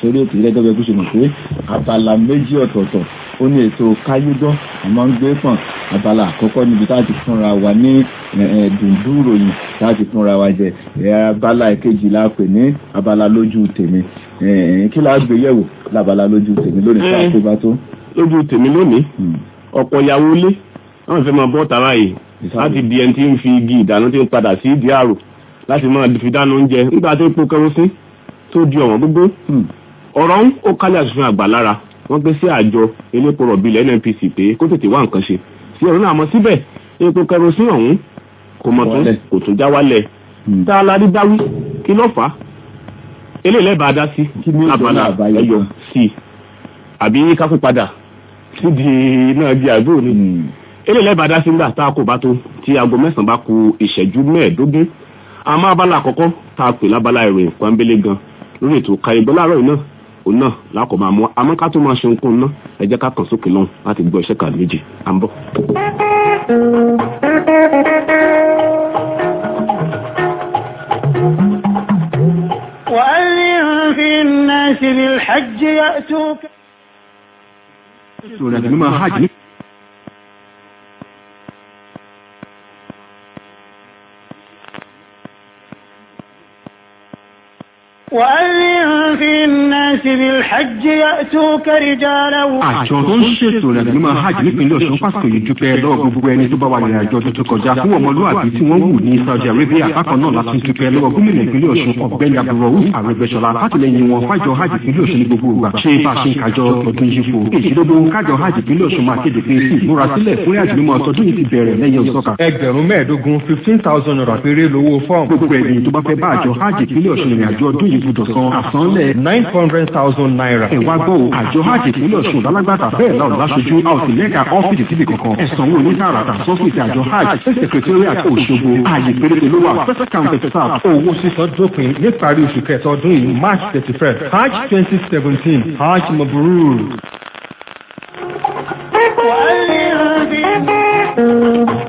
sórí ètò gẹ́gẹ́ bí ṣe mọ̀ pé abala méjì ọ̀tọ̀ọ̀tọ̀ ó ní ètò káyégbọ́ àmọ́ ń gbé pọ̀n abala àkọ́kọ́ níbi tá a ti fúnra wa ní dùndú ròyìn tá a ti fúnra wa jẹ abala ìkejì la pè ní abala lójú tèmi kí la gbé yẹ̀wò lábala lójú tèmi lónìí tá a tó bá tó. lójú tèmi lónìí ọ̀pọ̀ ìyàwó ilé wọ́n fẹ́ máa bọ́ tara yìí láti di ẹni tí ń fi igi ìdáná tí ń padà sí ìdí àrò láti máa fi dáná oúnjẹ nígbà tó epo kẹrosín tó di ọ̀wọ́n gbogbo ọ̀rọ̀ ń ó kálẹ̀ àṣùfin àgbà lára wọ́n gbé sí àjọ elépo rọ̀bì ilẹ̀ nnpc pé kó tètè wá nǹkan ṣe sí ọ̀rọ̀ náà mọ̀ síbẹ̀ epo kẹrosín ọ̀hún kò mọ̀ tó kò tún já wálẹ̀ tá a lárí dáwí kí ló fà á eléyìí lẹ́bàá dá sí abala ẹyọ sí àbí káfí padà sídìí náà di àgbò ni eléyìí lẹ́bàá dá sí ńgbà tá a kò bá tó tí aago mẹ́sàn-án bá ku ìṣẹ́jú mẹ́ẹ̀ẹ́dógún àmọ́ abala àkọ́kọ́ tá a pè lábala ìròyìn pọ́nbélé gan lórí ètò kàrígbọ́ láàárọ̀ yìí náà òun náà lákọ̀ máa mú àmọ́ ká tó máa ṣe nǹkan náà ẹ jẹ́ ká kàn sókè lọ́hùn láti gbọ́ iṣẹ́ kan méjì à ń bọ̀. وأذن في الناس بالحج يأتوك وأذن في الناس بالحج يأتوك رجالا àjọ tó ń ṣètò ìrìnàjò mímọ́ hajj nípínlẹ̀ ọ̀ṣun pásítọ̀ yìí dúpẹ́ lọ́wọ́ gbogbo ẹni tó bá wà nínú àjọ tuntun kọjá fún ọmọlúwàbí tí wọ́n wù ní saudi arabia bákan náà láti dúpẹ́ lọ́wọ́ gómìnà ìpínlẹ̀ ọ̀ṣun ọ̀gbẹ́ni abdulrahman arẹgbẹ́sọlá látìlẹ́yìn wọn fájọ hajj ìpínlẹ̀ ọ̀ṣun ní gbogbo ìgbà ṣé bá a ṣe ń kájọ ọdún yìí fò èsìlógún kájọ hajj ìpínlẹ̀ ọ̀ṣun máa kéde pé sí ìmúra sílẹ̀ fún ìrìnàjò mímọ́ ọtọdún yìí ti bẹ̀rẹ̀ lẹ́yìn òsọ́kà. ẹgbẹ̀rún mẹ́ẹ̀ẹ́dógún fifteen thousand naira péré lówó fọ́ọ̀mù. gbogbo ẹni tó bá fẹ́ bá àjọ hajj ìpínlẹ̀ ọ̀ṣun ìrìnàjò ọdún yìí gbọdọ̀ san àsanlẹ̀ nine hundred thousand naira. ẹ wá gbọ́ o àjọ hajj ìpínlẹ̀ ọ̀ṣun lálágbàtà bẹ́ẹ̀ náà láṣojú a ò sì lẹ́ka ọ́fíìsì síbi kankan ẹ̀sán owó onítàràtà sọ́fíìsì àjọ hajj secretariat òṣogbo ààyè péréte ló wà first counter staff. owó sísan dópin níparí oṣù kẹta ọdún yìí march thirty first hajj twenty seventeen hajj mabrur. وأذن في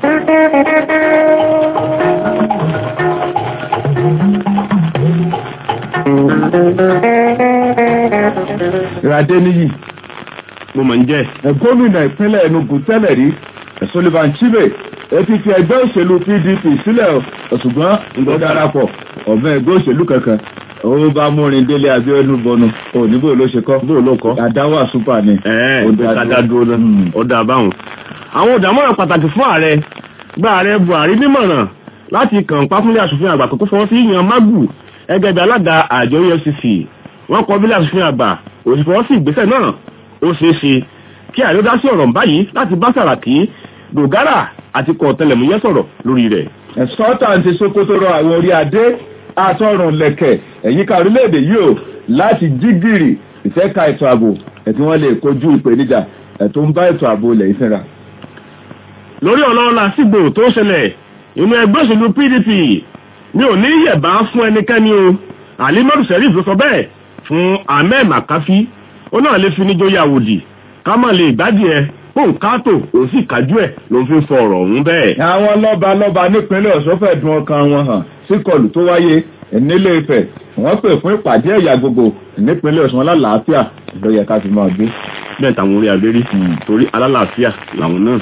ìràdé níyì mo mọ̀ ń jẹ́ gómìnà ìpínlẹ̀ enugu tẹ́lẹ̀ rí sullivan chibe ẹ ti fi ẹgbẹ́ òṣèlú pdp sílẹ̀ ṣùgbọ́n ìgbọ́ darapọ̀ ọ̀bẹ ẹgbẹ́ òṣèlú kankan ó bá múrin délé abiodun bọnu òní bó ló ṣe kọ́ bó ló kọ́ àdáwà súpà ni. ẹ̀ẹ́ ìgbésàdá dúró náà ó dáa báwọn. àwọn òdàmọ́ràn pàtàkì fún ààrẹ gba ààrẹ buhari nímọ̀ràn láti kàn pa fúnlé asòfin àgbà kókó fọwọ́ sí yan magu ẹgẹ́ bí alága àjọ efcc wọ́n kọ bílẹ̀ asòfin àgbà òsì fọwọ́ sí ìgbésẹ̀ náà ó ṣeé ṣe kí ààrẹ ó dá sí ọ̀rọ̀ báyìí láti bá sàràkí dògárà àti kọ̀ tẹlẹ̀múyẹ́ sọ̀rọ̀ lórí rẹ̀. ẹ̀sọ́tà ti sokoto rọ àwọn orí adé àtọrùn lẹ̀kẹ̀ ẹ̀yíká orílẹ̀-èdè yìí o láti jí gìrì ìfẹ́ka ètò ààbò ẹ̀tí wọ́n lè kojú ìpèníjà ẹ̀tọ́ ń bá ètò ààbò ilẹ̀ ìfẹ́ra. lórí ọ̀nà làásìgbò tó ṣẹlẹ̀ inú ẹgbẹ́ òṣèlú pdp mi ò ní yẹ̀bá fún ẹnikẹ́ni o alimadu sheriff ló sọ bẹ́ẹ̀ fún ahmed makafi ó náà lè fi níjó yàwòdì ká má lè gbádìí ẹ fóun káàtó òun sì kájú ẹ ló ń fi fọ ọ̀rọ̀ ọ̀hún bẹ́ẹ̀. àwọn lọ́ba lọ́ba nípínlẹ̀ ọ̀ṣun fẹ́ dùn ọkàn wọn hàn síkọlù tó wáyé nílé ifẹ̀ wọ́n pè fún ìpàdé ẹ̀yà gbogbo nípínlẹ̀ ọ̀ṣun alálàáfíà ló yẹ ká fi máa gbé. bẹ́ẹ̀ táwọn orí abẹ́rí torí alálàáfíà làwọn náà.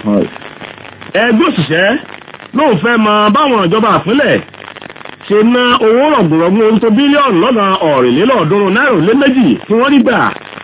ẹgbẹ́ òṣìṣẹ́ lóun fẹ́ mọ báwọn ìjọba àpínlẹ̀ ṣe ná owó rọ̀gùnrọ̀gùn ohun tó bílíọ̀nù lọ́nà ọ̀rìnlélọ́ọ̀ọ́dúnrún náírà lé méjì tí wọ́n rí gbà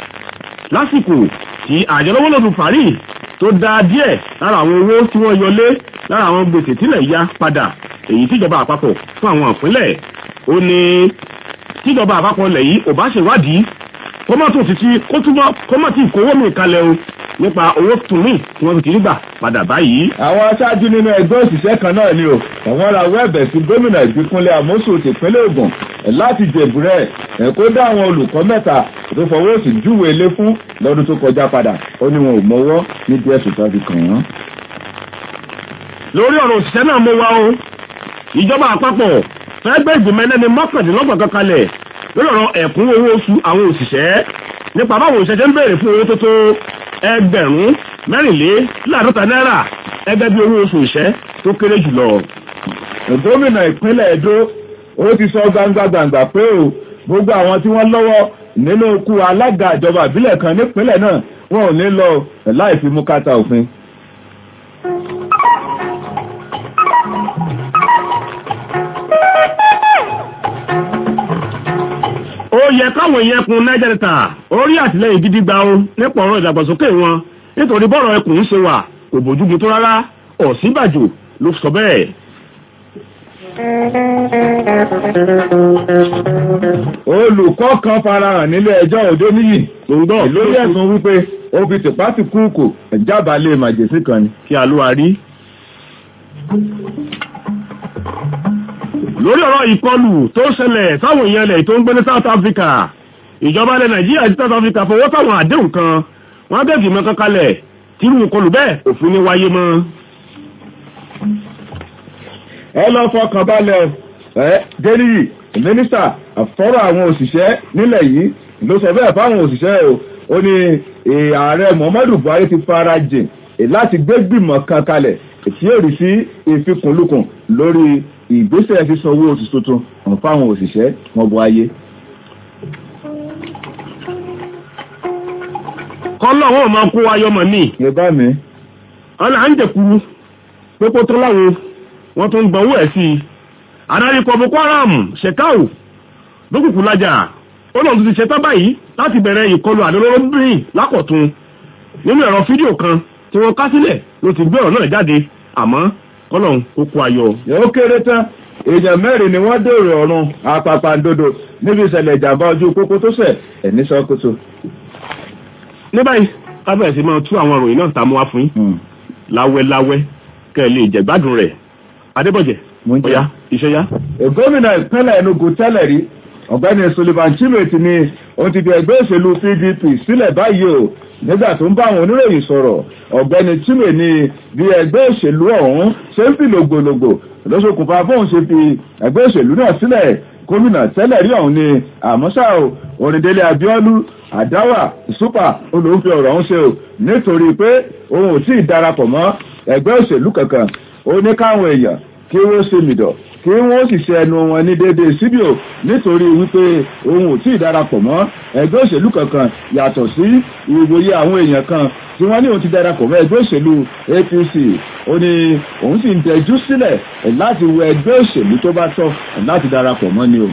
lásìkò tí àjọ lọ́wọ́lọ́dún parí tó dá díẹ̀ lára àwọn owó tí wọ́n yọlé lára àwọn gbèsè tílẹ̀ ya padà èyí tíjọba àpapọ̀ fún àwọn ìpínlẹ̀ ó ní tíjọba àpapọ̀ lẹ̀ yìí ò bá ṣèwádìí kọ́mọ̀tò títí kó túbọ̀ kọ́mọ̀tì ìkówó mi kalẹ̀ o nípa owó tùmí tí wọ́n ti rí gbà padà báyìí. àwọn aṣáájú nínú ẹgbẹ́ òṣìṣẹ́ kan náà ni o àwọn ra wẹ́ẹ̀bẹ̀ sí gómìnà ìpínlẹ̀ àmóṣù tìpínlẹ̀ ògùn láti jẹ̀bùrẹ́ ẹ̀ kó dá àwọn olùkọ́ mẹ́ta tó fọwọ́ sí júwe ilé fún lọ́dún tó kọjá padà ó ní wọn ò mọwọ́ nídìí ẹ̀sùn tó fi kàn wọ́n. lórí ọ̀rọ̀ òṣìṣẹ́ náà mo wá o ìjọba àpapọ̀ fẹ́ gbé ìgbìmọ̀ ẹlẹ́ni mọ́kàndínlọ́gbọ̀n kan kalẹ̀ lórí ọ̀rọ̀ ẹ̀kún owó oṣù àwọn òṣìṣẹ́ nípa báwọn òṣìṣẹ́ ń béèrè fún owó tó tó ẹgbẹ̀rún mẹ́rìnléláàádọ́ta náírà ẹgbẹ́ bí owó oṣù ìṣẹ́ tó kéré jùlọ. gómìnà ìpínlẹ̀ Ẹdó ó ti sọ gbangba gbangba pé o gbogbo àwọn tí wọ́n lọ́wọ́ nínú ikú alága ìjọba ìbílẹ̀ kan nípínlẹ̀ náà wọn ò ní lọ láì fi mú kátà òfin. ó yẹ káwọn èèyàn ẹkùn niger delta orí àtìlẹyìn gidi gba o nípa ọ̀rọ̀ ìdàgbàsókè wọn nítorí bọ́rọ̀ ẹkùn ń ṣe wà kò bójúmu tó rárá ọ̀sínbàjò ló sọ bẹ́ẹ̀. olùkọ́ kan farahàn nílé ẹjọ́ òde níyì lórí ẹ̀sùn wípé ó fi tìpátì kúùkù jábàálẹ̀ màjèsí kan ni. kí a ló wa rí. lórí ọ̀rọ̀ ìkọlù tó ṣẹlẹ̀ sáwọn èèyàn ilẹ̀ tó ń gbé ní South Africa ìjọba ilẹ̀ Nàìjíríà àti South Africa fọwọ́ sáwọn àdéhùn kan wọ́n bẹ̀gì mọ́ kankalẹ̀ tírú ìkọlù bẹ́ẹ̀ òfin ní wáyé mọ́. ẹ lọ fọkàn balẹ̀ ẹ déníyì mínísítà àfọ́rọ̀ àwọn òṣìṣẹ́ nílẹ̀ yìí ló sọ bẹ́ẹ̀ fáwọn òṣìṣẹ́ o ó ní ààrẹ Muhammadu Buhari ti fara jìn láti gbé gbìmọ̀ kan kalẹ̀ tí yóò rí sí ìfikùnlukùn lórí ìgbésẹ̀ sísan owó oṣù tuntun hàn fáwọn òṣìṣẹ́ wọn bọ ayé. kọ́lọ́ wọn máa kó ayọ́mọ̀ ní. yorùbá mi. ọ̀là ń jẹ̀kuru pépó tó láwọn wọ́n tún gbọ́wọ́ ẹ̀ sí i. adarí kọ Boko Haram ṣèkáù lókùnkùn lájà ó lọ́n tún ti ṣetán báyìí láti bẹ̀rẹ̀ ìkọlù àdólóròbìnrin lákọ̀tún nínú ẹ̀rọ fídíò kan tí wọ́n ká sílẹ̀ ló ti gbé ọ̀rọ̀ náà jáde àmọ́ kọ́lọ̀ ó kó ayọ̀. ó kéré tán èèyàn mẹ́rin ni wọ́n dèrò ọ̀run apapàǹdodo níbi ìṣẹ̀lẹ̀ ìjàmbá ojú pópó tó ṣẹ̀ ẹ̀ ní sọ́kótó. ní báyìí kábẹ̀rẹ̀ sí máa tú àwọn ìròyìn náà tààmú wá fún yín láwẹ́láwẹ́ kẹ́ ẹ lè jẹ̀gbádùn rẹ̀ adébọ̀jẹ̀ ọ̀yá iṣẹ́ yá. gómìnà ìpínlẹ̀ Enugu tẹ́lẹ̀ rí ọ̀gbẹ́ni Sullivan Chimeti ni òun ti fi ẹgbẹ́ òṣèlú PDP sílẹ̀ báyìí o nígbà tó ń bá àwọn oníròyìn sọ̀rọ̀ ọ̀gbẹ́ni Chime ní bí ẹgbẹ́ òṣèlú ọ̀hún ṣe ń fi lògbòlògbò lọ́sọkùnfà bóun ṣe fi ẹgbẹ́ òṣèlú náà sílẹ̀ gómìnà tẹ́lẹ̀ rí ọ̀hún ni àmọ́ṣá o Oríndélé Abíọ́lú àdáwà súpà olóńfẹ́ ọ̀rọ̀ ọ̀hún ṣe o nítorí pé òun ò tí ì darapọ̀ mọ́ ẹgbẹ́ òṣèlú kankan ó ní káwọn èèyàn kí wọ́n ṣe mìdọ̀ kí wọ́n sì ṣe ẹnu wọn ní déédéé síbí o nítorí wípé òun ò tí ì darapọ̀ mọ́ ẹgbẹ́ òṣèlú kankan yàtọ̀ sí ìwòye àwọn èèyàn kan tí wọ́n ní òun ti darapọ̀ mọ́ ẹgbẹ́ òṣèlú APC ó ní òun sì ń tẹjú sílẹ̀ láti wo ẹgbẹ́ òṣèlú tó bá tọ́ láti darapọ̀ mọ́ ni o.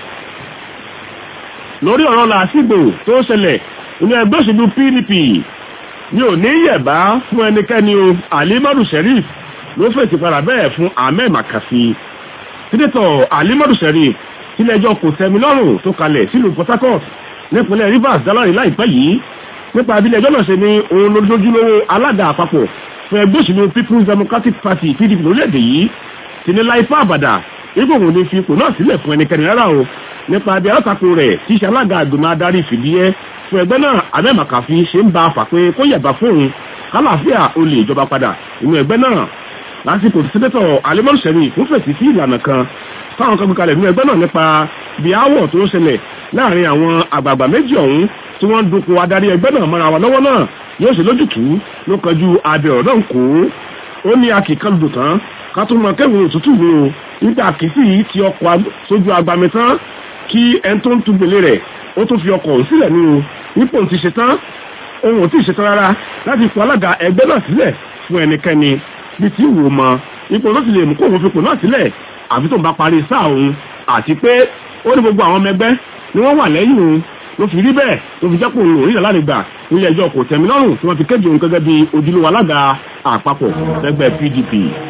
lórí ọ̀rọ̀ làásìgbò tó ṣẹlẹ̀ nínú ẹgbẹ́ òṣèlú PDP ni ò ní yẹ̀bá fún ẹnikẹ́ni o Alimadu Sheriff ló fèsì padà bẹ́ẹ̀ fún Ahmed Makasi sínétọ̀ alimadu sẹ́rí tílẹ̀ẹjọ́ kò tẹ́mi lọ́rùn tó kalẹ̀ sílùú Port Harcourt nípínlẹ̀ Rivers dálárì láìpẹ́ yìí nípa abilẹ̀ẹjọ́ náà ṣe ní òun lójoojúlówó alága àpapọ̀ fún ẹgbẹ́ òṣèlú People's Democratic Party PDP lórílẹ̀‐èdè yìí ti ní láìpẹ́ àbàdà ipò òun ní fi ipò náà sílẹ̀ fún ẹnikẹ́ni rárá o nípa abẹ́ alátakò rẹ̀ tí ṣe alága àgbìmọ̀ adarí fìdíẹ́ fún ẹgbẹ́ náà Ahmed Makafi ṣe ń ba àfà pé kó yẹ̀bá fóun kálàáfíà olè ìjọba padà inú ẹgbẹ́ náà lásìkò tí sẹ́dẹ̀tọ̀ alimọ́n sẹ́mi fún fèsì sí ìlànà kan táwọn kan kalẹ̀ nínú ẹgbẹ́ náà nípa bí aáwọ̀ tó ń ṣẹlẹ̀ láàrin àwọn àgbààgbà méjì ọ̀hún tí wọ́n dúnkù adarí ẹgbẹ́ náà mọ́ra wọn lọ́wọ́ náà yóò ṣe lójútùú ló kọjú abẹ ọ̀rọ̀ náà kó ó ní akíkan lùdò tán ká tó mọ kẹ́wìn òtútù mi o nígbà kìsì ti ọkọ̀ sójú agbami tán kí ẹni tó ń tu gbèlè rẹ̀ ó tún fi ọkọ̀ òun sílẹ̀ nínú nípò ti ṣe tán òun ò tí ì ṣetán rárá láti fọ alága ẹgbẹ́ náà sílẹ̀ fún ẹnikẹ́ni bí tí wò mọ ipò tó ti lè mú kó òun fipò náà sílẹ̀ àfi tó ń bá parí sáà òun àti pé ó ní gbogbo àwọn ọmọ ẹgbẹ́ ni wọ́n wà lẹ́yìn òun ló fi rí bẹ́ẹ̀ ló fi jẹ́pọ̀ òun òrìṣà lálegbà nílé ẹjọ́ kò tẹ̀mí lọ́rùn tí wọ́n fi kéde òun gẹ́gẹ́ bí ojúlówó alága àpapọ̀ lẹ́gbẹ́ PDP.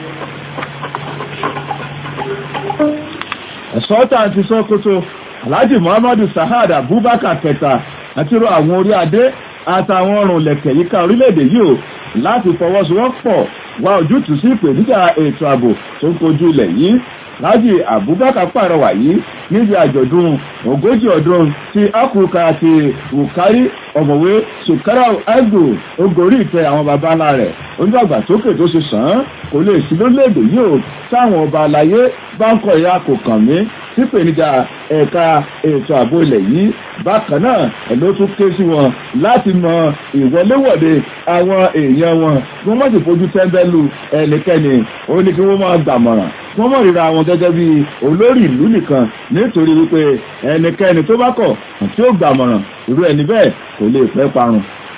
ẹ̀sọ́tà ti sọ́kótó Alhaji Muhammadu Sahad Abubakar kẹta àti ro àwọn orí adé àtàwọn ọrùn lẹ̀kẹ̀ yíká orílẹ̀-èdè yìí o láti fọwọ́sowọ́pọ̀ wá ojútùú sí ìpèníjà ètò ààbò tó ń kojú ilẹ̀ yìí Lájì Abubakar pàrọwà yìí níbi àjọ̀dún ogójì ọdún ti Akuka àti Wukari ọ̀mọ̀wé sukarau agbo ogorí ìtẹ́ àwọn baba ńlá rẹ̀ onídàgbàsókè tó ṣe sàn án kò lè sí lórílẹ̀‐èdè yìí o táwọn ọba àlàyé bá ń kọ̀ ìyá kò kàn mí sípèníjà ẹ̀ka ètò ààbò ilẹ̀ yìí bákan náà ẹ̀ ló tún ké sí wọn láti mọ ìwọléwọ̀de àwọn èèyàn wọn kí wọ́n má sì fojú tẹ́ńbẹ́lú ẹnikẹ́ni ó ní kí wọ́n máa gbàmọ̀ràn wọ́n mọ̀ ríra wọn gẹ́gẹ́ bí olórí ìlú nìkan nítorí wípé ẹnikẹ́ni tó bá kọ̀ tí ó gbàmọ̀ràn irú ẹni bẹ́ẹ̀ kò lè pẹ́ parun.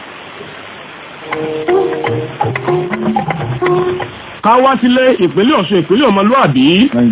ká wá sílé ìpínlẹ̀ ọ̀ṣun ìpínlẹ̀ ọmọlúàbí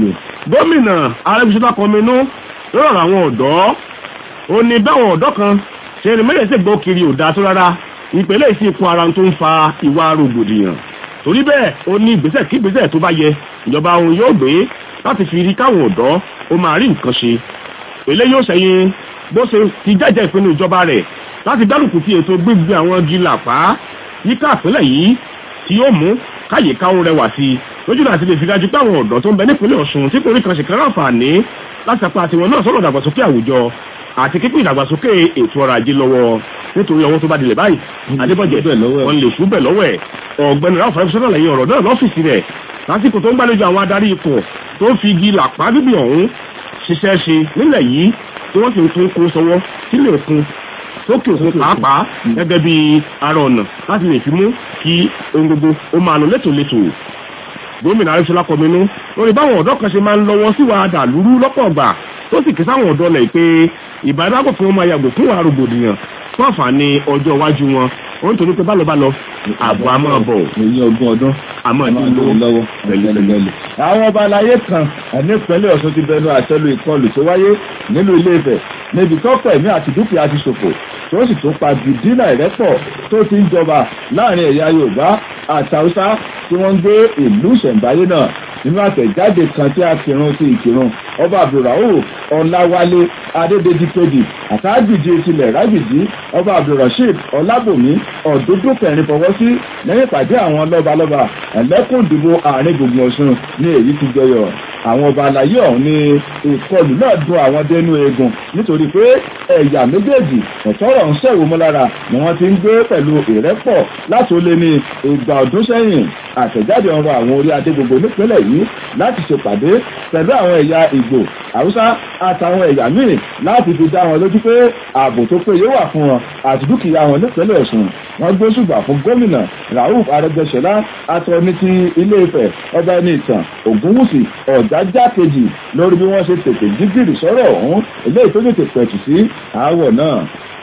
gómìnà arẹ́bíṣọ́lá kọminú lọ́rọ̀ àwọn ọ̀dọ́ ó ní báwọn ọ̀dọ́ kan ṣe ni mẹ́lẹ̀ sí gbọ́ kiri ò dáa tó rárá ìpínlẹ̀ ìsìn ipò ara tó ń fa ìwà rògbòdìyàn torí bẹ́ẹ̀ ó ní ìgbésẹ̀ kí ìgbésẹ̀ tó bá yẹ ìjọba òun yóò gbé láti fi rí káwọn ọ̀dọ́ ó máa rí nǹkan ṣe èlé yóò ṣẹ̀yìn bó ṣe ti jẹ́jẹ́ ìpinnu ìjọba rẹ̀ láti dárúkú sí ètò gbígbé àwọn igi làpá yíká ìpínlẹ̀ yìí tí yóò mú káyè káwọn rẹwà sí i lójú láti lè fi dájú pé àwọn ọ̀dọ́ tó ń bẹ nípínlẹ̀ ọ̀ṣun tí kò rí kan ṣèkẹ́rẹ́ àǹfààní láti apá tiwọn náà sọ̀rọ̀ ìdàgbàsókè àwùjọ àti kíkún ìdàgbàsókè ètò ọrọ̀ ajé lọ́wọ́ nítorí ọwọ́ tó bá dilẹ̀ báyìí adébọ̀jẹ̀ wọn lè ṣú bẹ̀ lọ́wọ́ ẹ̀ ọ̀gbẹ́ni ráfà ẹ̀fọ́sọ́nà lẹ́yìn ọ̀rọ̀ náà lọ́fíìsì rẹ̀ lásìkò tó ń gbàlejò àwọn adarí ipò tó ń fi igi làpá bíbí ọ̀hún ṣiṣẹ́ ṣe nílẹ̀ yìí tí wọ́n sì ń tún kún sọwọ́ sílé òkun sókè òkun pàápàá gẹ́gẹ́ bí ara ọ̀nà láti lè fi mú kí ohun gbogbo ó máa lọ létòlétò gómìnà arẹ́sọ́lá kọminú lórí báwọn ọ̀dọ́ kan ṣe máa ń lọ́wọ́ sí wa dàlúrú lọ́pọ̀ ọgbà tó sì ké sáwọn ọ̀dọ́ lẹ̀ pé ìbádàgbò fún wọn máa yàgò fún wa rògbòdìyàn fún àǹfààní ọjọ́ iwájú wọn ó ń torí pé bá lọ bá lọ àbọ̀ a máa bọ̀ èyí ogún ọdún àmọ́ máa ìdí lówó lọ́wọ́ pẹ̀lẹ́pẹ̀lẹ́. àwọn ọba aláyé kan nípínlẹ̀ ọ̀ṣun ti bẹnu àtẹ́lu ìkọlù tó wáyé nílùú ilé Ifẹ̀ níbi tọ́pọ̀ ẹ̀mí àti dúkìá ti ṣòfò tó sì tún pa bìdínà ìrẹ́pọ̀ tó ti ń jọba láàrin ẹ̀yà Yorùbá àtàwùsá tí wọ́n ń gbé ìlú ìṣẹ̀ǹbáyé náà nínú àtẹ̀jáde kan tí a kírun sí ìkírun ọba abdulrahman ọláwálé adédèjì kejì àtàgbìjì tilẹ̀ rágbìjì ọba abdulrasheed ọlábòmí ọ̀dúndún kẹrin fọwọ́ sí lẹ́yìn ìpàdé àwọn lọ́balọ́ba ẹ̀lẹ́kùn ìdìbò àárín gbùngbùn ọ̀ṣun ní èyí ti jọyọ̀ àwọn ọba àlàyé ọ̀hún ní ìkọlù náà dùn àwọn dénú eegun nítorí pé ẹ̀yà méjèèjì ọ̀tọ́rọ̀ ń ṣẹ̀wò mọ́ lára ni wọ́n ti ń gbé pẹ̀lú ìrẹ́pọ̀ láti ó lé ní ìgbà ọdún sẹ́yìn àtẹ̀jáde ọ̀rọ̀ àwọn orí adé gbogbo nípínlẹ̀ yìí láti ṣèpàdé pẹ̀lú àwọn ẹ̀yà ìgbò haúsá àtàwọn ẹ̀yà míì láti fi dá wọn lójú pé ààbò tó péye wà fún wọn àti dúkìá wọn nípínlẹ̀ ọ̀ṣun wọ́n gbé ṣùgbà fún gómìnà rauf arẹ́gbẹ́ṣọlá atọ́ni ti ilé ifẹ̀ ọba ẹni ìtàn ògúnwùsì ọ̀jájá kejì lórí bí wọ́n ṣe tètè jígìrì sọ́rọ̀ ọ̀hún eléyìí tó tètè pẹ̀tù sí àáwọ̀ náà.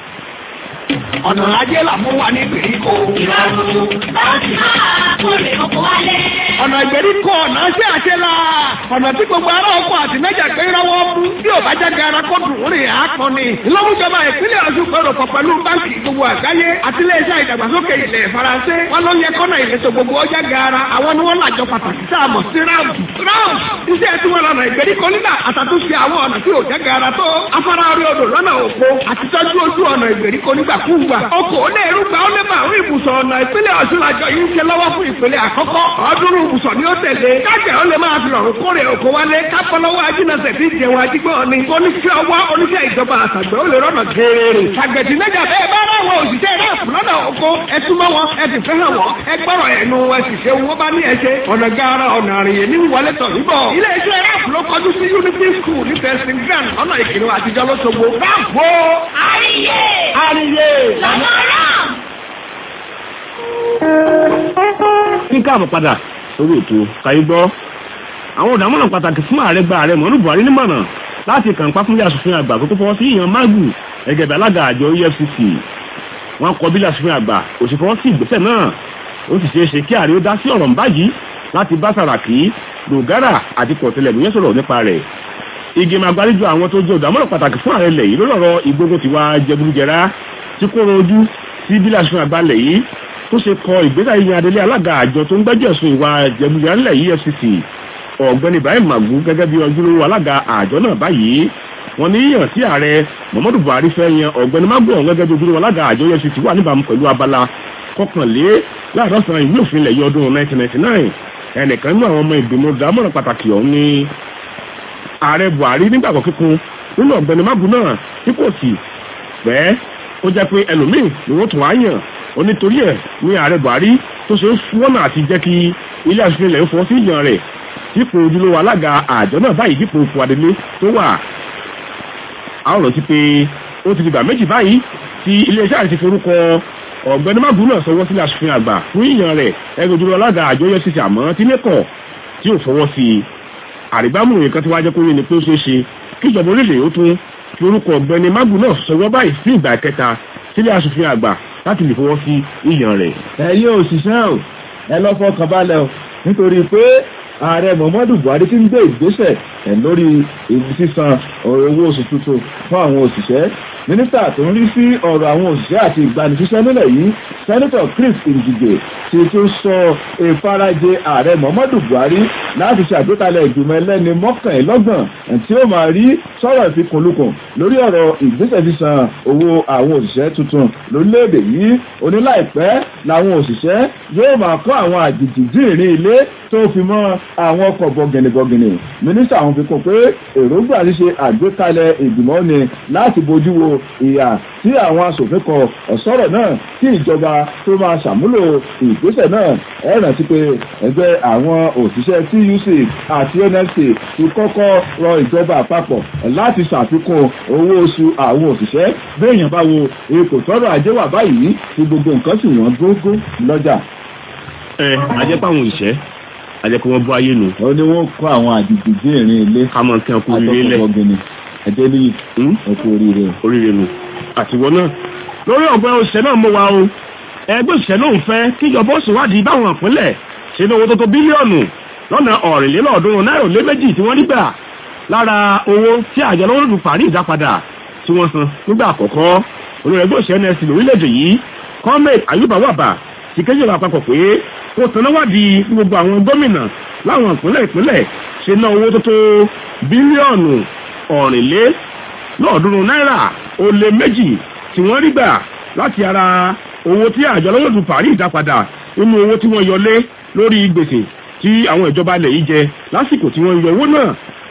ọ̀nà ajé là mú wa ní ìgbèríko. ìrọ̀rùn láti máa kórè oko wálé. ọ̀nà ìgbèríko ọ̀nà ṣé àṣẹ la. ọ̀nà tí gbogbo ará oko àti mẹ́jà pé rọ́wọ́ mú. bí ò bá jáde ara kó dùn rìn àápọn ni. ìlọ́mújọba ìpínlẹ̀ ọ̀ṣun pẹ̀rọ pọ̀ pẹ̀lú báńkì gbogbo àgbáyé àti iléeṣẹ́ ìdàgbàsókè ilẹ̀ faransé. wọ́n ló yẹ kọ́nà ìletò gbogbo ọjà gaara. àwọn ni wọ́n làjọ pàtàkì tá a mọ̀ sí ráàmù. ráàmù iṣẹ́ tí wọ́n lọ́nà ìgbèríko nígbà àtàtúnṣe àwọn ọ̀nà tí ò jẹ́ gaara tó. afárá orí odò lọ́nà òpó àti tọ́jú ojú ọ̀nà ìgbèríko nígbàkúùgbà. ọkọ̀ ó lè rúgba ó lè máa rí ibùsọ̀ ọ̀nà ìpínlẹ̀ ọ̀ṣun àjọ yìí ń ṣe lọ́wọ́ fún ìpínlẹ̀ àkọ́kọ́. ọdúnrún ibùsọ̀ ni ó tẹ̀lé. kájẹ̀ ó lè máa fi rọrùn kórè oko wálé. kápọ́lọ́wọ́ ajínàṣẹ́ tí jẹun ajígbọ́n ni. oníṣẹ́ ọwọ́ oníṣẹ́ ìjọba àtàgbẹ̀ ó lè rọ́nà geere. àgbẹ̀dì mẹ́jà bẹ́ẹ̀ bá ráwọn òṣìṣẹ́ rẹ́ẹ̀pù lọ́nà oko ẹ súnmọ́ wọn ẹ sì fẹ́ hàn wọ́n ẹ gbọ́rọ̀ ẹnu ẹ sì ṣe owó bá ní ẹ ṣe. ọ̀nà gaara ọ̀nà àrìyè ní wọlé tọ̀ níbọ̀. iléeṣẹ́ rẹ́ẹ̀pù ló kọjú sí unity school ní fẹsẹ̀ grand ọ̀nà ìkìlọ̀ àtijọ́ lọ́sọ̀gbọ̀. ráàpù àríyé àríyé lọ́nà ram. ní káàbọ̀ padà sórí ètò kàyí gbọ́ àwọn ọ̀dàmọ̀ràn pàtàkì fún ààrẹ gba ààrẹ mọ̀nú buhari nímọ̀ràn láti kàǹpá fún ilé asòfin àgbà tó tó fọwọ́ sí ìyàn magu gẹ́gẹ́ bí alága àjọ efcc wọ́n kọ bílẹ̀ asòfin àgbà kò sì fọwọ́ sí ìgbésẹ̀ náà ó sì ṣeé ṣe kí ààrẹ ó dá sí ọ̀rọ̀ mbáyìí láti bá sàràkí dògárà àti kọ̀tẹ́lẹ̀múyẹ́ sọ̀rọ̀ nípa rẹ̀ ìgbìmọ̀ àgbáríjọ àwọn tó jẹ́ ọ̀dàmọ̀ràn pàtàkì fún ààrẹ lẹ̀ yìí lórí ọ̀rọ̀ ìgbógun ti wá jẹgúdújẹrá tí kò rojú sí bílẹ̀ asòfin àgbà lẹ̀ yìí tó ṣe kọ ìgbésẹ̀ yíyan adélé alága àjọ tó ń gbẹ́jọ́ ẹ̀sùn ìwà jẹgúdújẹrá ńlẹ̀ yìí efcc ọ̀gbẹ́ni ibrahim magu gẹ́gẹ́ bí ojúlówó alága àjọ náà báyìí wọ́n ní yíyàn sí ààrẹ muhammadu buhari fẹ́ yan ọ̀gbẹ́ni magu ọ̀hún gẹ́gẹ́ bí ojúlówó alága àjọ efcc wà níbàámu pẹ̀lú abala kọkànlé láàdọ́sán ìwé òfin ilẹ̀ yìí ọdún 1999 ẹnìkan nínú àwọn ọmọ ìgbìmọ̀ dámọ̀ràn pàtàkì ọ̀hún ní ààrẹ buhari nígbàgbọ́ kíkún nínú ọ̀gbẹ́ni magu náà tí kò sì fẹ́ ó jẹ́ pé ẹlòmíì ni wọ́n tún á yàn ó nítorí ẹ̀ ní ààrẹ buhari tó ṣe ń fúnwọ́nà àti jẹ́ kí ilé aṣòfin ilẹ̀ ń fọ́ sí ìyàn rẹ̀ dípò ojúlówó alága àjọ náà báyìí dípò fúadélé tó wà a ó rántí pé ó ti dìgbà méjì báyìí tí iléeṣẹ́ àti forúkọ ọ̀gbẹ́ni magu náà sọwọ́ sílé aṣòfin àgbà fún ìyàn rẹ̀ ẹgbẹ́ ojúlówó alága àjọ efcc àmọ́ tí lẹ́kọ̀ọ́ tí ò fọwọ́ sí i àrígbámù nǹkan tí wàá jẹ́ kó yé ni pé ó ṣeé ṣe kí ìjọba orílẹ̀ ó tún fi orúkọ ọ̀gbẹ́ni magu náà sọwọ́ báyìí sí ìgbà kẹta sílé aṣòfin àgbà láti lè fọwọ́ sí ìyàn rẹ̀. ẹ̀yin òṣìṣẹ́ ò ẹ lọ́ fọkàn balẹ̀ o nítorí pé ààrẹ muhammadu buhari ti ń gbé ìgbésẹ̀ ẹ̀ lórí sísan owó oṣù tuntun fún àwọn òṣìṣẹ́ mínísítà tó ń rí sí ọ̀rọ̀ àwọn òṣìṣẹ́ àti ìgbanisíṣẹ́ nílẹ̀ yìí sẹ́nitọ̀ chris ndidi ti tún sọ ìfarajẹ ààrẹ muhammadu buhari láti ṣe àgbékalẹ̀ ìgbìmọ̀ ẹlẹ́ni mọ́kànlélọ́gbọ̀n tí ó máa rí sọ̀rọ̀ ìfikùnlukùn lórí ọ̀rọ̀ ìgbésẹ̀ sísan owó àwọn òṣìṣẹ́ tuntun lórílẹ̀‐èdè yìí oníláìpẹ́ làwọn òṣìṣẹ́ yóò máa kọ́ àwọn àjèjì dìrín ilé tó fi mọ́ àwọn ọkọ̀ bọ̀gìnìbọ̀gìnì mínísítà àwọn fi kún pé èròǹgbà ṣíṣe àgbékalẹ̀ ìgbìmọ̀ ni láti bójú wo ìyà tí àwọn asòfin kọ ọ̀sọ́rọ̀ náà kí ìjọba tó máa ṣàmúlò ìgbésẹ̀ náà ẹ rántí pé ẹgbẹ́ àwọn òṣìṣẹ́ tuc àti nlc ti kọ́kọ́ rọ ìjọba àpapọ̀ láti ṣàfikún owó oṣù àwọn òṣìṣẹ́ béèyàn bá wo ipò tọrọ ajé wà báyìí tí gbogbo nǹkan sì wọ́n gógó lọ́jà. ẹ ajẹ́pọ̀ àwọn òṣìṣẹ́ ajẹ́pọ̀ wọn bọ́ ayé nu. ó ní wọ́n kọ́ àwọn àdìgbì dín ìrìn ilé ká mọ̀ nǹkan kú ilé lẹ̀ àtọkọ̀bọ̀gìnì ẹ̀jẹ̀ ní ẹ̀kú oríire. oríire nu àtiwọ́ náà lórí ọ̀gbẹ́ òṣìṣẹ́ náà mú wa o ẹgbẹ́ òṣìṣẹ́ náà ń fẹ́ kíjọba ó ṣèwádìí báwọn ìpínlẹ̀ ṣe ní owó tó tó bílíọ̀nù lọ́nà ọ̀rìnlélọ́ọ̀ọ́dúnrún náírà lé méjì tí wọ́n rí gbà lára owó tí àjọ lọ́wọ́ lù parí ìdápadà tí wọ́n san nígbà àkọ́kọ́ olórí ẹgbẹ́ òṣìṣẹ́ nẹ́ẹ̀sì lórílẹ̀‐èdè yìí kọ́mẹ̀t ayúbà wàbà ti kéjì ìjọba àpapọ̀ pé kó tanáwádìí gbogbo àwọn gómìnà láwọn ìpínlẹ̀ ìpínlẹ̀ ṣe ná owó tó tó bílíọ̀nù ọ̀rìnlélọ́ọ̀ọ́dúnrún náírà ó lé méjì tí wọ́n rí gbà láti ara owó tí àjọ lọ́wọ́ lù parí ìdápadà nínú owó tí wọ́n yọlé lórí gbèsè tí àwọn ìjọba ilẹ̀ yìí jẹ lásìkò tí wọ́n yọ owó náà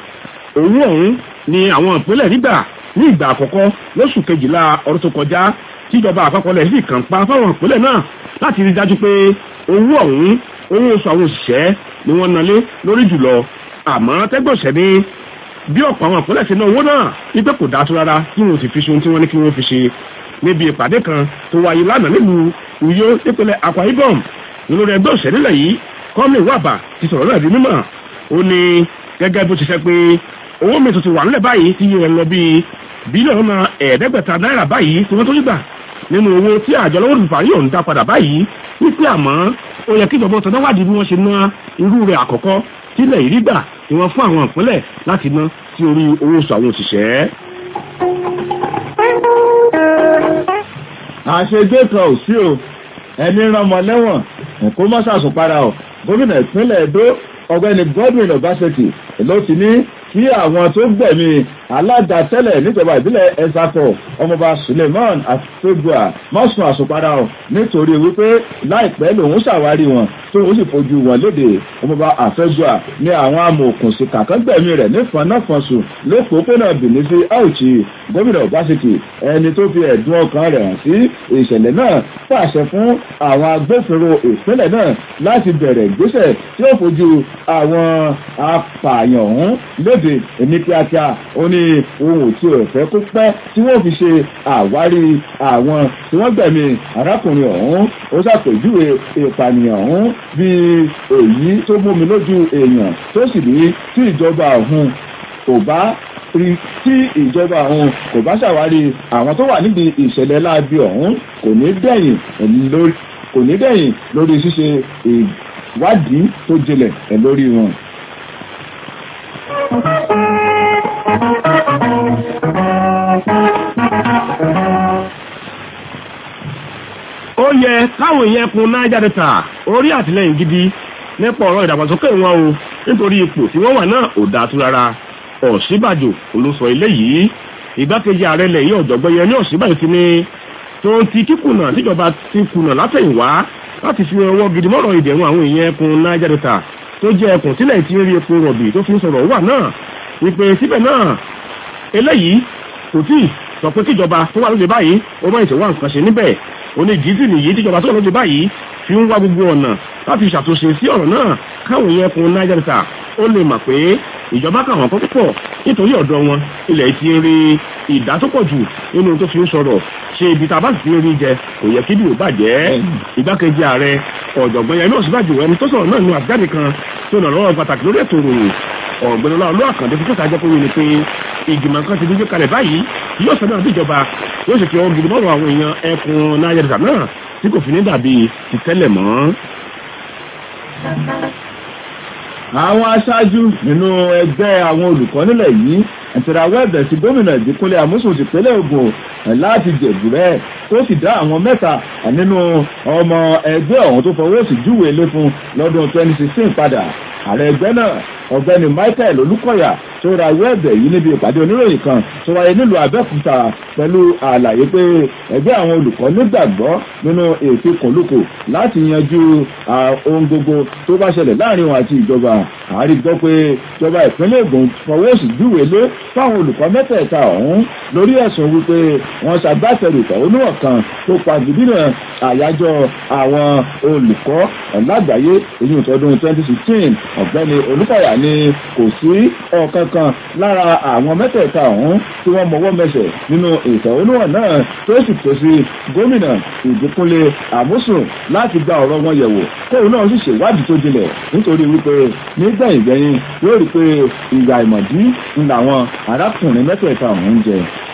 owó ọ̀hún ni àwọn ìpínlẹ̀ nígbà ní ìgbà àkọ́kọ́ lóṣù kejìlá ọdún tó kọjá tíjọba àpapọ̀ lẹ̀ sì kàn pa fáwọn ìpínlẹ̀ náà láti rí dájú pé owó ọ̀hún owó oṣù àwọn òṣìṣẹ́ ni wọ́n nalé lórí jùlọ àmọ́ tẹ́gbọ̀nsẹ̀ ní bí ọ̀pọ̀ àwọn ìpínlẹ̀ ṣe ná owó náà wípé kò dáa tó rárá kí wọn ò sì fi ṣe ohun tí wọ́n ní kí wọ́n fi ṣe níbi ìpàdé kan tó wáyé lánàá nílùú Uyo nípínlẹ̀ Akwa Ibom olórí ẹgbẹ́ òṣèlú nílẹ̀ yìí kọ́mí wàbà ti sọ̀rọ̀ náà di mímọ̀ ó ní gẹ́gẹ́ bó ti ṣe pé owó mi tuntun wà nílẹ̀ báyìí tí yẹn lọ bíi bílíọ̀nù náà ẹ̀ẹ́dẹ́gbẹ̀ta náírà báyìí tí wọ́n tó gbà nínú owó tí àjọ lọ́wọ́ olùfà yóò ń dá padà báyìí wípé àmọ́ ó yẹ kí ìjọba ọ̀tọ̀ náà wádìí bí wọ́n ṣe ná irú rẹ̀ àkọ́kọ́ sílẹ̀ ìrí gbà tí wọ́n fún àwọn ìpínlẹ̀ láti ná sí orí owó oṣù àwọn òṣìṣẹ́. àṣegbé kan ò sí o ẹni ránmọ lẹ́wọ̀n kó má ṣàṣùpara o gómìnà ìpínlẹ̀ Èdó ọ̀gbẹ́ni Godwin Obaseki ló ti ní kí àwọn tó gbẹ̀mí alága tẹ́lẹ̀ níjọba ìbílẹ̀ ẹ̀sàkọ̀ ọmọọba Suleiman afegua mọ́sùn àṣùpadà ọ̀ nítorí wípé láìpẹ́ lòun ṣàwárí wọn tó ń sì fojú wọn léde ọmọọba afegua ní àwọn amòòkùnsì kàkán gbẹ̀mí rẹ̀ nífọ̀nàfọ̀nsù lópòópónà Benin sí Auchi gómìnà Obaseki ẹni tó fi ẹ̀dùn ọkàn rẹ̀ hàn sí ìṣẹ̀lẹ̀ náà pàṣẹ fún àwọn agbófinró ìpínlẹ̀ náà láti bẹ̀rẹ̀ ìgbésẹ̀ tí ó fojú àwọn apààyàn ọ̀hún léde ní kíákíá ó ní ohun tí ò fẹ́ kó pẹ́ tí wọ́n fi ṣe àwárí àwọn tí wọ́n gbẹ̀mí arákùnrin ọ̀hún ó ṣàpèjúwe ìpànìyàn ọ̀hún bíi èyí tó mómi lójú èèyàn tó sì ní tí ìjọba ọ̀hún kò bá rí tí ìjọba ọ̀hún kò bá ṣàwárí àwọn tó wà níbi ìṣẹ̀lẹ̀ láabi ọ̀hún kò ní dẹ̀yìn lórí kò ní dẹ̀yìn lórí ṣíṣe ìwádìí tó jinlẹ̀ lórí wọn. ó yẹ káwọn èèyàn kun Niger Delta orí àtìlẹyìn gidi nípa ọ̀rọ̀ ìdàgbàsókè wọn o nítorí ipò tí wọ́n wà náà ò dáa tó rárá Ọ̀ṣínbàjò olóṣọ eléyìí ìgbákejì ààrẹ ilẹ̀ yìí ọ̀jọ̀gbọ́n yẹn ní Ọ̀ṣínbàjò ti ní tó ń ti kíkùnà tíjọba ti kùnà látẹ̀yìnwá láti fi ọwọ́ gidi mọ́rọ̀ ìdẹ̀rùn àwọn èèyàn ẹkùn Niger Delta tó jẹ́ ẹkùn sílẹ̀ tí ń rí epo rọ̀bì tó fi ń sọ̀rọ̀ wà náà wípé síbẹ̀ náà eléyìí kò tí sọ pé kíjọba tó wà lóde báyìí ó máa ń ṣèwà nǹkan ṣe níbẹ̀ ó ní ìdí sì nìyí tíjọba tó wà lóde báyìí fi ń wá gbogbo ọ̀nà láti ṣàtúnṣe sí ọ̀rọ̀ náà káwọn yẹn kun Niger Delta ó lè mọ̀ pé ìjọba kà wọ́n kọ́ púpọ̀ nítorí ọ̀dọ̀ wọn ilẹ̀ ti rí ìdá tó pọ̀ jù nínú tó fi ń sọ̀rọ̀ ṣe ibi tá a bá sì ti rí jẹ kò yẹ kí ìdìbò bàjẹ́ igbákejì ààrẹ ọ̀jọ̀gbọ́n yẹn náà síbàjò ẹni tó sọ̀rọ̀ náà nínú àbíjáde kan tó nà lọ́wọ́ pàtàkì lórí ètò ìròyìn ọ̀gbẹ́ni ọlọ́run àkàndé fi tẹ́ta jẹ́ pé wíni pé ìgbìmọ̀ kan ti dúdú kalẹ̀ báyìí yóò sọ náà bí ìjọba yóò sì fi ọwọ́ gidi mọ́rọ̀ àwọn èèyàn ẹkùn Niger Delta náà tí kò fi ní dàbí ti tẹ́lẹ̀ mọ́ àwọn aṣáájú nínú ẹgbẹ́ àwọn olùkọ́ nílẹ̀ yìí ẹ̀tẹ̀ráwọ́ ẹ̀bẹ̀ sí gómìnà ìdíkúnlé àmúṣùn tìpínlẹ̀ Ògùn láti jẹ̀bùrẹ́ tó sì dá àwọn mẹ́ta nínú ọmọ ẹgbẹ́ ọ̀hún tó fọwọ́ sí júwèé lé fún lọ́dún 2016 padà ààrẹ ẹgbẹ́ náà ọ̀gbẹ́ni Michael Olúkọ̀yà tó ra ìwé ẹ̀bẹ̀ yìí níbi ìpàdé oníròyìn kan tó wáyé nílùú Abẹ́òkúta pẹ̀lú àlàyé pé ẹgbẹ́ àwọn olùkọ́ nígbàgbọ́ nínú ètò kòlùkò láti yanjú ohun gbogbo tó bá ṣẹlẹ̀ láàrin wọn àti ìjọba àárí gbọ́ pé ìjọba ìpínlẹ̀ Ògùn fọwọ́ sí júwèé lé fáwọn olùkọ́ mẹ́tẹ̀ẹ̀ta ọ̀hún lórí ẹ̀sùn wípé wọ́n ṣàgbàtẹ̀rù ìfẹ̀hónúhàn kan tó pa gidina àyájọ́ àwọn olùkọ́ lágbàáyé èyí ìtọ́dún 2016 ọ̀gbẹ́ni Olúkọ̀yà ni kò sí ọ̀kan kan lára àwọn mẹ́tẹ̀ẹ̀ta ọ̀hún tí wọ́n mọwọ́ mẹsẹ̀ nínú ìfẹ̀hónúhàn náà tó sì tó sí gómìnà Ìbíkúnlé Àmúsùn láti gba ọ̀rọ̀ wọn yẹ̀wò kóun náà sì ṣèwádìí tó jinlẹ̀ nítorí wípé nígbẹ̀yìngbẹ̀yìn yóò rí pé ìyà ìmọ̀dí ń làwọn arákùnrin mẹ́tẹ̀ẹ̀ta ọ̀hún ń jẹ.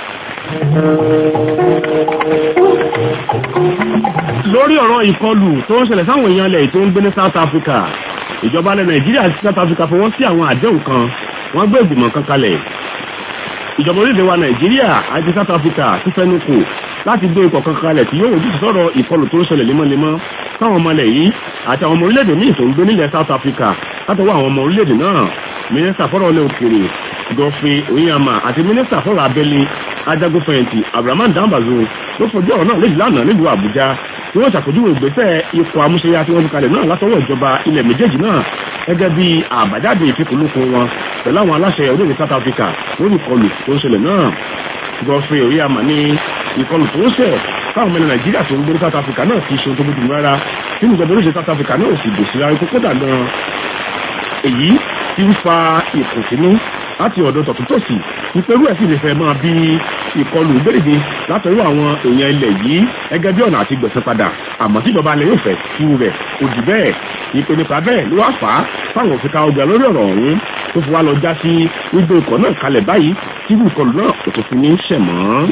lórí ọ̀rọ̀ ìkọlù tó ń ṣẹlẹ̀ sáwọn èèyàn ilẹ̀ tó ń gbé ní South Africa ìjọba ilẹ̀ Nàìjíríà àti South Africa fọwọ́ sí àwọn àdéhùn kan wọ́n gbé ìgbìmọ̀ kan kalẹ̀ ìjọba orílẹ̀-èdè wa Nàìjíríà àti South Africa ti fẹ́nu kò láti gbé ipò kan kalẹ̀ tí yóò wojú sọ̀rọ̀ ìkọlù tó ń ṣẹlẹ̀ lemọ́lemọ́ táwọn ọmọ ilẹ̀ yìí àti àwọn ọmọ orílẹ̀-èdè míì tó ń gbé nílẹ̀ South Africa látọwọ́ àwọn ọmọ orílẹ̀-èdè náà mínísítà fọ́rọ̀ ilẹ̀ òkèèrè Godfrey Onyema àti mínísítà fọ́rọ̀ abẹ́lé ajagunfẹ̀yìntì Abrahaman Dambazo ló fojú ọ̀rọ̀ náà léjì lánàá nílùú Àbújá tí wọ́n ṣàpèjúwe ìgbésẹ̀ ikọ̀ amúṣẹ́yà tí wọ́n fi kalẹ̀ náà látọwọ́ ìjọba ilẹ̀ méjèèjì náà gẹ́gẹ́ bí àbájáde ìfikùnlukùn wọn pẹ̀lú àwọn aláṣẹ orílẹ̀ South Africa lórí ìkọlù tó ń ṣẹlẹ̀ náà Godfrey Onyema ní ìkọlù tó ń ṣẹ̀ fáwọn ọmọ ilẹ̀ Nàìjíríà tó ń gbé ní South Africa náà kì í ṣe ohun tó bójú rárá nínú ìjọba oríṣi South Africa náà sì gbèsè ara ikú kódà gan èyí tí ń fa ìkùnsínú láti ọ̀dọ̀ tọ̀tútọ̀sì ìpẹ́rú ẹ̀ sì lè fẹ́ máa bí ìkọlù gbèrèdè látọ̀rọ̀ àwọn èèyàn ilẹ̀ yìí gẹ́gẹ́ bí ọ̀nà àti gbẹ̀sẹ̀ padà àmọ́ tí ìjọba alẹ́ yóò fẹ́ kí rẹ̀ kò jù bẹ́ẹ̀ ìpè nípa bẹ́ẹ̀ ló wá fà á fáwọn òfin ká ọgbà lórí ọ̀rọ̀ ọ̀hún tó fi wá lọ já sí gbígbé ikọ̀ náà kalẹ̀ báyìí tí ìkọlù náà kò tó fi ní ṣẹ̀mọ́.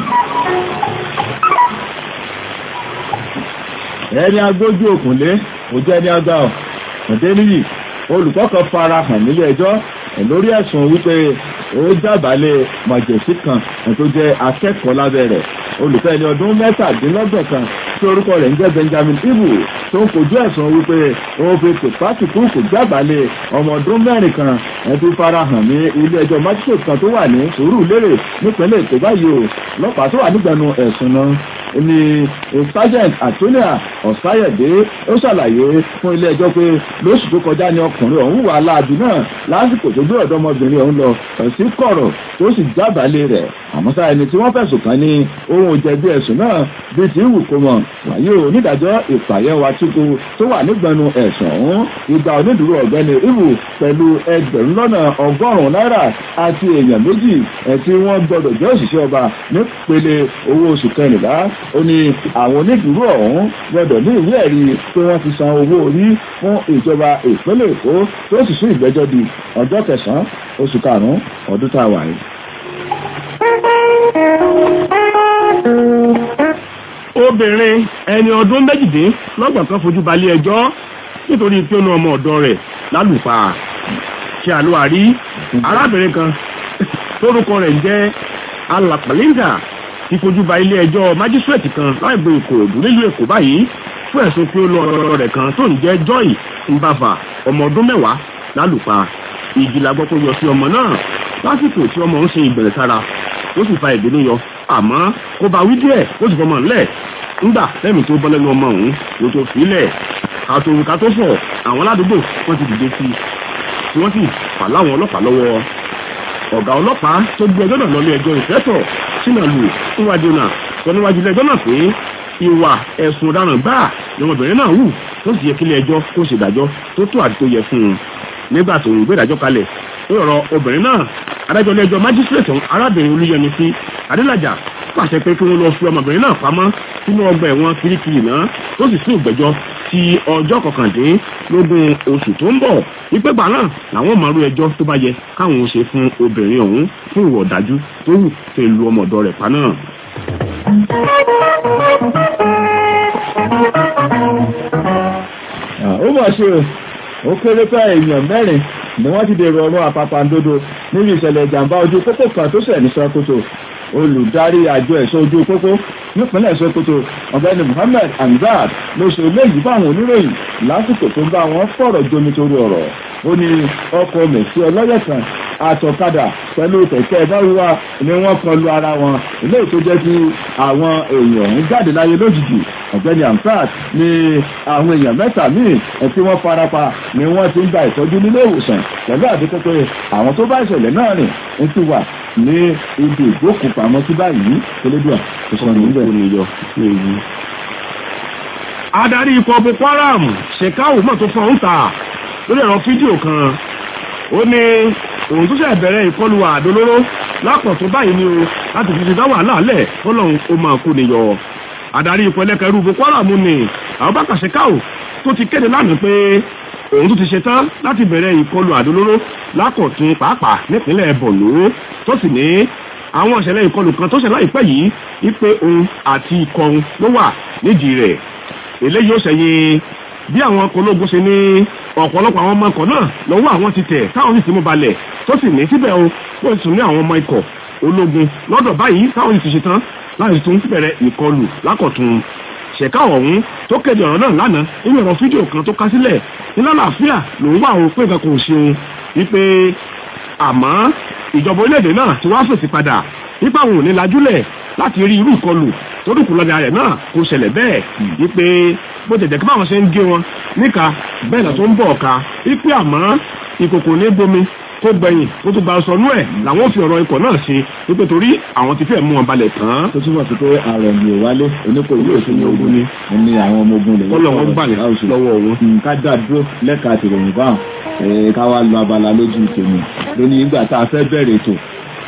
ẹni agbójú òkùnlé kò jẹ́ ní agbá ọ̀ ọ̀dẹ́ níyì olùkọ́ kan fara hàn nílé ẹjọ́ lórí ẹ̀sùn wípé ó jábàálẹ̀ mọ̀jẹ̀sí kan tó jẹ́ akẹ́kọ̀ọ́ lábẹ́ rẹ̀ olùkọ́ ẹni ọdún mẹ́tàdínlọ́gbọ̀n kan tí orúkọ rẹ̀ ń jẹ́ Benjamin Ibu tó ń kojú ẹ̀sùn wípé ó fi tìpátìkú kò jábàálẹ̀ ọmọ ọdún mẹ́rin kan ẹtú fara hàn ní ilé ẹjọ́ májísrèètì kan tó wà ní Sùúrùlérè nípínlẹ̀ Èkó báyìí o lọ́pàá tó wà nígbẹ̀nu ẹ̀sùn náà ni sergeant Antonia Ọ̀sáyẹ̀dé ó ṣàlàyé fún ilé ẹjọ́ pé lóṣù tó kọjá ni ọkùnrin ọ̀hún wà láàbì náà lásìkò tó gbé ọ̀dọ́mọbìnrin ọ̀hún lọ sí kọ̀rọ̀ tó sì jábàálẹ̀ rẹ̀ àmọ́ sáà ẹni tí wọ́n fẹ̀sùn kàn ní ohun ìjẹ̀bi ẹ̀sùn náà bíi ti wù kó mọ̀ wáyé o onídàájọ́ ìpàyẹ̀wò àtúkù tó wà nígbẹ̀nu ẹ̀sùn ọ̀hún ìgbà onídùúró ọ̀gbẹ́ni ibu pẹ̀lú ẹgbẹ̀rún lọ́nà ọgọ́rùn-ún náírà àti èèyàn méjì tí wọ́n gbọ́dọ̀ jẹ́ òṣìṣẹ́ ọba nípele owó oṣù kẹrìnlá ó ní àwọn onídùúró ọ̀hún gbọ́dọ̀ ní ìwé ẹ̀rí pé wọ́n ti san owó orí fún ìjọba ìpínlẹ̀ èkó tó sì sún ìgbẹ́jọ́ di ọjọ́ kẹsàn-án oṣù karùn-ún ọdún tá a wà yìí. obìnrin ẹni ọdún méjìdínlọ́gbọ̀n kan fojú balẹ̀ ẹjọ́ nítorí pé ó ná ọmọ ọ̀dọ́ rẹ̀ lálùpà ṣe àlùwárí arábìnrin kan tórúkọ rẹ̀ ń jẹ́ alàpàlíńdà ti fojú ba ilé ẹjọ́ májísírèètì kan láìgbé ìkòròdú nílùú èkó báyìí fún ẹ̀sùn pé ó lọ ọ̀rọ̀ rẹ̀ kan tó ń jẹ́ joy mbava ọmọ ọdún mẹ́wàá lálùpà ìjì la gbọ́ pé yọ sí ọmọ náà lásìkò tí ọmọ ń ṣe ìbẹ̀rẹ̀ sára ó sì fa ìbínú yọ àmọ́ kó bá wí díẹ̀ ó sì fọmọ ńlẹ̀ ńgbà lẹ́mìí tó bọ́ lẹ́nu ọmọ òun ló tó fílẹ̀ àtòrùka tó fọ̀ àwọn aládùúgbò wọ́n ti dìde sí i tí wọ́n sì fà láwọn ọlọ́pàá lọ́wọ́ ọ̀gá ọlọ́pàá tó gbé ẹjọ́ náà lọ́lé ẹjọ́ ìfẹ́tọ̀ sínàlù níwájú náà sọ níwájú ilé ẹjọ́ náà pé ìwà ẹ̀sùn ọ̀daràn gbáà ni ọmọbìnrin náà wù tó sì yẹ kílé ẹjọ́ kó ṣèdájọ́ tó tó àti tó yẹ fún un nígbà tó ń gbé ìdájọ́ kalẹ̀ lórí ọ̀rọ̀ obìnrin náà adájọ́ ilé ẹjọ́ májísírètì arábìnrin olúyẹmísí adélájà pàṣẹ pé kí wọ́n lọ fi ọmọbìnrin náà pamọ́ sínú ọgbà ẹ̀wọ̀n kirikiri náà tó sì sún ìgbẹ́jọ́ ti ọjọ́ kọkàndínlógún oṣù tó ń bọ̀ ìpégbà náà làwọn mọ̀ọ́rú ẹjọ́ tó bá yẹ káwọn ó ṣe fún obìnrin ọ̀hún fún ìwà ọ̀dájú tó wù tó lu ọmọ ọ̀dọ́ rẹ̀ pa náà. ó mọ̀ ṣe ó kéré pé èèyàn mẹ́rin ni wọ́n ti dèrò ọ̀run àpapàǹdodo níbi ìṣẹ̀lẹ̀ ìjàmbá ojú pópó kan tó ṣẹ̀ ní Sókótó olùdarí àjọ ẹ̀ṣọ́ ojú pópó nípínlẹ̀ Sókótó ọ̀gbẹ́ni Muhammed Hamzat ló ṣe léyìí fáwọn oníròyìn lásìkò tó ń bá wọn fọ̀rọ̀ jomi torí ọ̀rọ̀ ó ní ọkọ̀ mẹ̀sí ọlọ́yẹ̀ kan àtọ̀kadà pẹ̀lú kẹ̀kẹ́ báwíwá ni wọ́n kan lu ara wọn eléyìí tó jẹ́ kí àwọn èèyàn ń jáde láyé lójijì ọ̀gbẹ́ni Hamzat ní àwọn èèyàn mẹ́ta míì tí wọ́n farapa ni wọ́n ti ń gba ìtọ́jú nílé ìwòsàn pẹ̀lú àdékọ́ pé àwọn tó bá ìṣẹ̀lẹ̀ náà rìn ń ti wà ní ibi ìgbókùpamọ́ sí báyìí elédùà tó sọ níbẹ̀. adarí ikọ̀ Boko Haram ṣèkáwù mọ̀ tó fọ́n ń ta lórí ẹ̀rọ fídíò kan ó ní òun tó ṣe bẹ̀rẹ̀ ìkọlù àdólóró lápọ̀ tó báyìí ni o láti fi ṣe dá wàhálà lẹ̀ fọlọ́run ó máa kó niyọ adarí ikọ̀ ẹlẹ́kẹ̀rú Boko Haram ni Abubakar ṣèkáwù tó ti kéde lánàá pé òun tó ti ṣe tán láti bẹ̀rẹ̀ ìkọlù àdólóró lákọ̀tún pàápàá nípínlẹ̀ Borno tó sì ní àwọn ìṣẹ̀lẹ̀ ìkọlù kan tó ṣe láìpẹ́ yìí wípé òun àti ikọ̀ òun ló wà nídìí rẹ̀ eléyìí ó ṣẹ̀yìn bí àwọn ọkọ̀ ológun ṣe ní ọ̀pọ̀lọpọ̀ àwọn ọmọ ikọ̀ náà lọ́wọ́ àwọn ti tẹ̀ táwọn sì ti mú balẹ̀ tó sì ní síbẹ̀ o wọ́n sì tún ní àwọn ọmọ ikọ̀ ológun lọ́dọ̀ báyìí táwọn sì ti ṣe tán láti tún bẹ̀rẹ̀ ìkọlù lákọ̀tún ṣẹ̀ká ọ̀hún tó kéde ọ̀rọ̀ náà lánàá nínú ẹ̀rọ fídíò kan tó ká sílẹ̀ nílá làáfíà lòun wà ó pé nǹkan kò ṣeun wípé àmọ́ ìjọba orílẹ̀-èdè náà ti wá fèsì padà nípa àwọn òní lajúlẹ̀ láti rí irú ìkọlù tó dùnkù lọ́dẹ rẹ̀ náà kò ṣẹlẹ̀ bẹ́ẹ̀ wípé bó tẹ̀jẹ̀ kí báwọn ṣe ń gé wọn níka bẹ́ẹ̀ náà tó ń bọ̀ ọ̀ka wípé àmọ́ ìkòkò ní bomi tó gbẹ̀yìn tó tún gba ọsọnú ẹ̀ làwọn fi ọ̀rọ̀ ikọ̀ náà ṣe wípé torí àwọn ti fẹ́ mú wọn balẹ̀ tán. tó túmọ̀ sí pé ààrẹ mi ò wálé oníkó yóò sí ní ogun ni ó ní àwọn ọmọ ogun lè kọ́lọ̀ wọn gbà lọ́wọ́ òun. ká dá dúró lẹ́ka àtìròyìn báwọn ká wá lọ abala lójú tèmi lónìí ìgbà tá a fẹ́ bẹ̀rẹ̀ ètò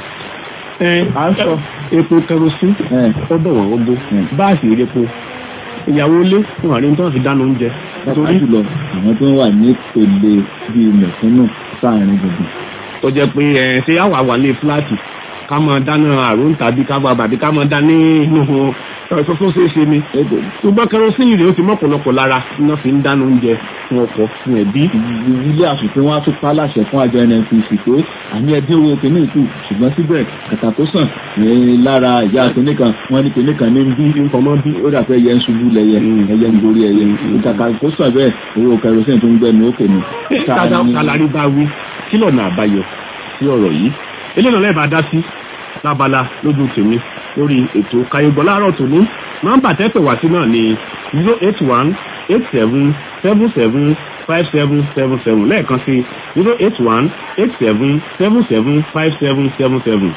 à ń sọ epo kẹrosín ó bọ̀wọ̀ ogbó báàsì ìrẹ́po ìyàwó ilé fún àárín tó ń fi dáná oúnjẹ. pàápàá jùlọ àwọn tó ń wà ní ìpele bíi mẹ̀kúnnù sáàrin gbogbo. tó jẹ́ pé ẹ ṣé àwà wà lé fúláàtì ká máa dáná àrùn tàbí ká bá bàbí ká máa dá ní inú ẹ̀sọ́ tó ṣeé ṣe ni. ṣùgbọ́n kẹrosín rèé ó ti mọ́pọ̀lọpọ̀ lára iná fi ń dáná oúnjẹ fún ọkọ fún ẹbí. ilé àṣùpé wọn á tún pa láṣẹ fún àjọ nnpc pé àmì ẹbí owó kìíní ìkù ṣùgbọ́n síbẹ̀ kàkà tó sàn lára ìyá kìíní kan wọ́n ní kìíní kan ní bí nǹkan bí ó dà pé ẹyẹ ń ṣubú lẹyẹ ẹyẹ ń gorí ẹyẹ kàkà tó sàn bẹ́ẹ̀ owó kẹrosín tó ń gbẹnu ókè ni. kálárì bá wí kí lọ́nà àbáyọ sí ọ̀rọ̀ yìí eléyìí lẹ́ẹ̀ bá dá sí lábala lójú tèmi lórí ètò kayọ̀gbọ́n láàárọ̀ tòní nọ́mbà tẹ́pẹ̀ wá sí náà ní zero eight one eight seven seven seven five seven seven seven lẹ́ẹ̀kan sí zero eight one eight seven seven seven five seven seven seven.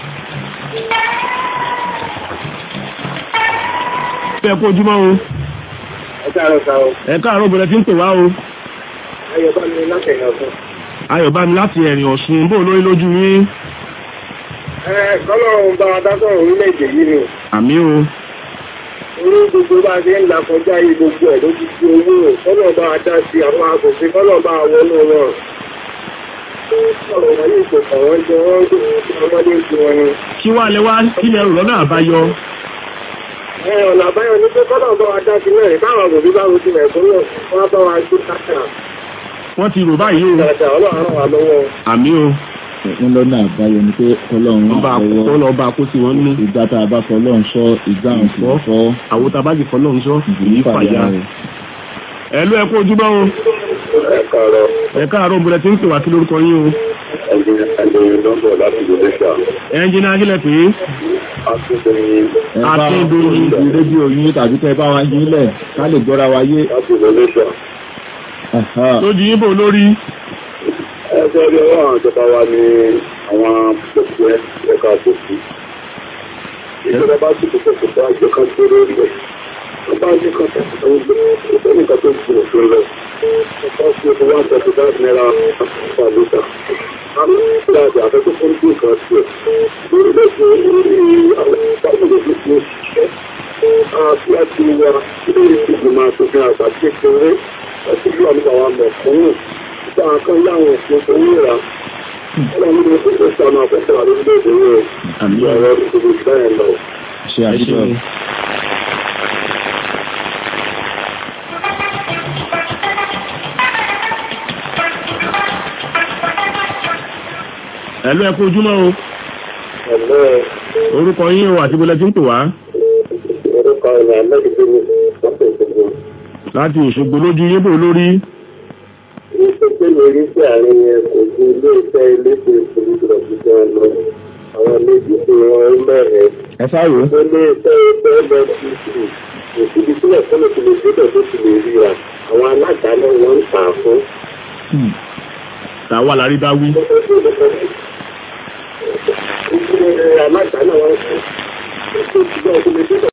ẹ kú ojúmọ́ o. ẹ káàárọ̀ sá o. ẹ káàárọ̀ bẹ̀rẹ̀ tí ń pè wá o. ayọ̀bámi láti ẹ̀yìn ọ̀sán. ayọ̀bámi láti ẹ̀rìn ọ̀ṣun bó lórí lójú yín. ẹ kọ́lọ́run bá wa dákọ̀ orílẹ̀-èdè yìí ni. àmì o. orí gbogbo bá a ṣe ń là kọjá yìí gbogbo ẹ̀ ló ti di owó rẹ̀ kọ́lọ́run bá wa dá sí àwọn agbègbè kọ́lọ́run bá wa wọnú wọn. ọ̀rọ̀ wọn yìí kò kàn wọ́n jẹ wọ́n tó ọmọdé ju wọn ni. kí wàá lẹ wá kílẹ̀ rò lọ́nà àbáyọ. ẹ ọ̀nà àbáyọ ni pé kọ́lọ́run bá wa dá sí náà báwọn agbègbè bá rojú rẹ̀ fún náà wọ́n bá wa gbé káàkiri. wọ́n ti rò báyìí o. dáadáa ọlọ́run ràn wá lọ́wọ́. àmì o. wọ́n lọ́nà àbáyọ ni pé ọlọ́run ọba àkókò ọba kó sí wọn ní. ìgbà tá a bá fọ ọlọ́run sọ ìgbà ń fọ́ fọ́. àwọn tá a bá ti fọ ọlọ́run sọ ìyí fàyà. ẹ ló ẹ kó ojúbọ o. ẹ káàárọ̀. ẹ káàárọ̀ òbúrẹ tí ń pè wá sí lórúkọ yín o. ẹ̀jẹ̀ lọ́bọ̀ láti Indonesia. ẹnjìnà akílẹ̀ pé. akíndóyin. ẹ bá Akíndóyin. ti rédíò yín tàbí tẹ bá wa yín lẹ̀ ká lè gbọ́ra wa yé. láti Indonesia. Aha. lójú yín bò lórí. ẹgbẹ́ ọdún ọwọ́ àwọn ìjọba wa ni àwọn gbogbo ẹ ẹ̀ka àbòsí. ìjọba bá sì kókó kó bá àjọ kan tó lórí rẹ̀ wọ́n bá àjọ kan tó tó ń gbé ọ̀sẹ̀ nìkan tó gbé òfin lọ. ọ̀pá sí ọdún one thirty five naira per litre. àwọn ìgbà àjọ àfẹ́kọ́ fún bí nǹkan sí ẹ̀. lórí lẹ́sìn orí àwọn ìpàdé lójú tó ṣiṣẹ́. àti àti wa ilé ìgbìmọ̀ àtòfin àgbà kékeré àti ìlú àmì àwọn mẹ̀kúnnù nípa àkàn láwọn òfin owó ìrà ọlọ́run ló ń pèsè àwọn àfẹ́sẹ̀ wà lórílẹ̀-èdè rẹ̀ àmì ọ̀rọ̀ ìṣòro bẹ́ẹ̀ lọ. ṣe àdúgbò ẹ̀lú ẹ̀kú ojúmọ́ o ẹ̀lẹ́ orúkọ yín o àti bọ́lẹ̀ tí ń pè wá orúkọ ìrìn àmẹ́gbẹ̀ẹ́ mi lọ́pọ̀ ìṣòro. láti Òṣogbo lójú yín bò lórí ìṣègbè lórí sí àárín yẹn kò ju ilé-iṣẹ́ elétò ìṣòro ìjọba lọ àwọn méjì tí wọ́n ń bẹ̀rẹ̀ ẹ sáré ilé-iṣẹ́ ẹgbẹ́ lfcc kò síbi tí ẹ̀kọ́ ló ti lè débẹ̀ tó ti lè ríra àwọn aládàáná wọn ń tà fún. tàwa lárí bá wí Ìgbìmọ̀ aládàáná wọn ń tà fún.